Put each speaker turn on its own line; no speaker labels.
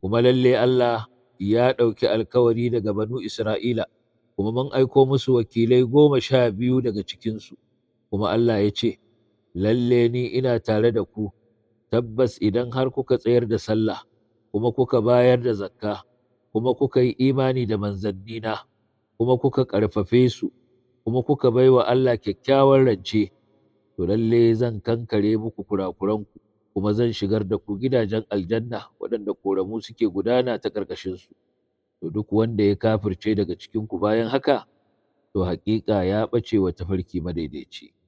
kuma lalle Allah ya ɗauki alkawari daga banu Isra'ila, kuma mun aiko musu wakilai goma sha biyu daga cikinsu, kuma Allah ya ce, Lalle ni ina tare da ku, tabbas idan har kuka tsayar da sallah, kuma kuka bayar da zakka, kuma kuka yi imani da manzannina, kuma kuka ƙarfafe su, kuma kuka bai wa Allah kyakkyawan rance, to lalle zan kankare muku kurakuranku. kuma zan shigar da ku gidajen aljanna waɗanda ƙoramu suke gudana ta ƙarƙashinsu. To duk wanda ya kafirce daga cikinku bayan haka, to haƙiƙa ya ɓace wa tafarki madaidaici.